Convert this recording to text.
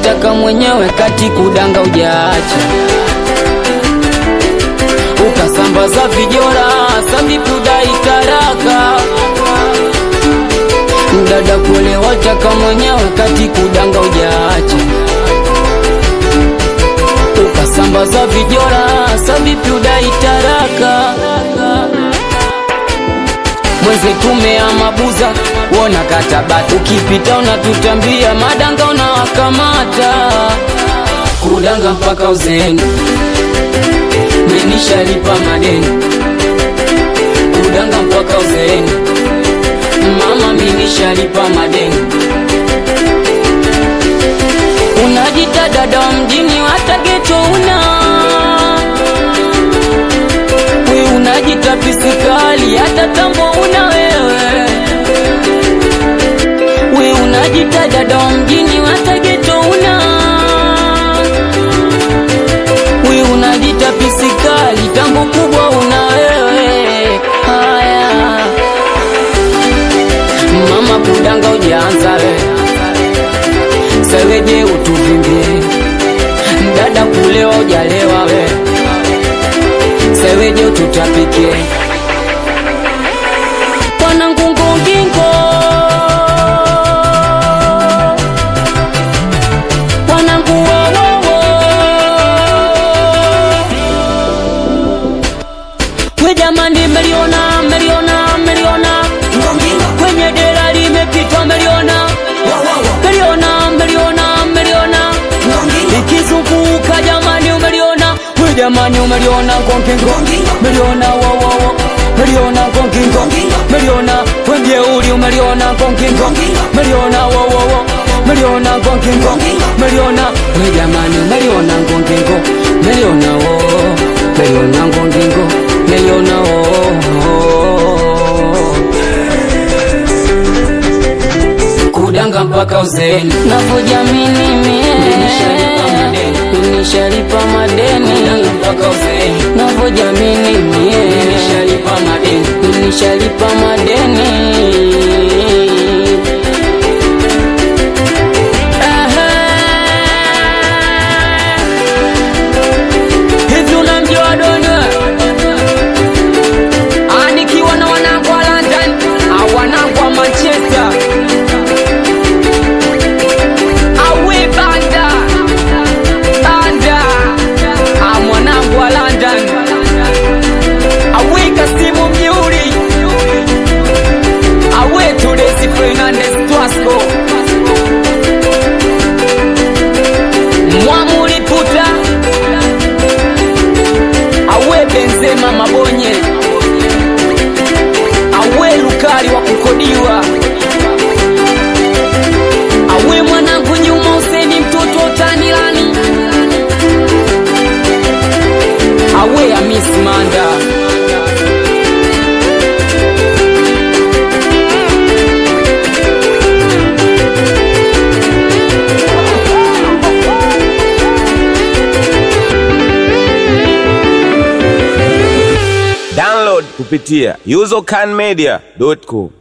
wataka mwenyewe kati kudanga ujaacha ukasambaza vijora sambipuda itaraka dada kule wataka mwenyewe kati kudanga ujaacha ukasambaza vijora savipiuda itaraka mweze tumea mabuza wona katabati ukipita unatutambia madanga unawakamata kudanga mpaka uzeni menishalipa madeni kudanga mpaka uzeni mama menishalipa madeni unajita dada wa mjini hata geto una we unajita pisikali hata tambo una wewe we unajita dada wa mjini hata geto una we unajita pisikali tambo kubwa una wewe haya mama kudanga ujaanza wewe seweje utuvimbie dada kulewa ujalewa we seweje ututapike wanangungungingo wananguwowowo we jamani meliona meliona meliona kwenye dera limepitwa meliona meliona meliona meliona ikizunguka jamani umeliona we jamani umeliona ngongingo meliona wowowo meliona ngongingo meliona wemjeuli umeliona ngongingo meliona wowowo meliona ngongingo meliona we jamani umeliona ngongingo meliona wo meliona ngongingo meliona wo kudanga mpaka uzeni navyojamini mie nishalipa madeni mpaka uzeni navyojamini mie nishalipa madeni nishalipa madeni Ehe. hivi unamjua donyo anikiwa na wanangu wa london au wanangu wa manchester awe banda banda a mwanangu wa london awe kasimu mjeuri awe tudesi fernandes twasco mwamuliputa awe benzema mabonye awe lukari wa kukodiwa awe mwanangu nyuma useni mtoto tanilani awe amis manda Download kupitia usercanmedia.com.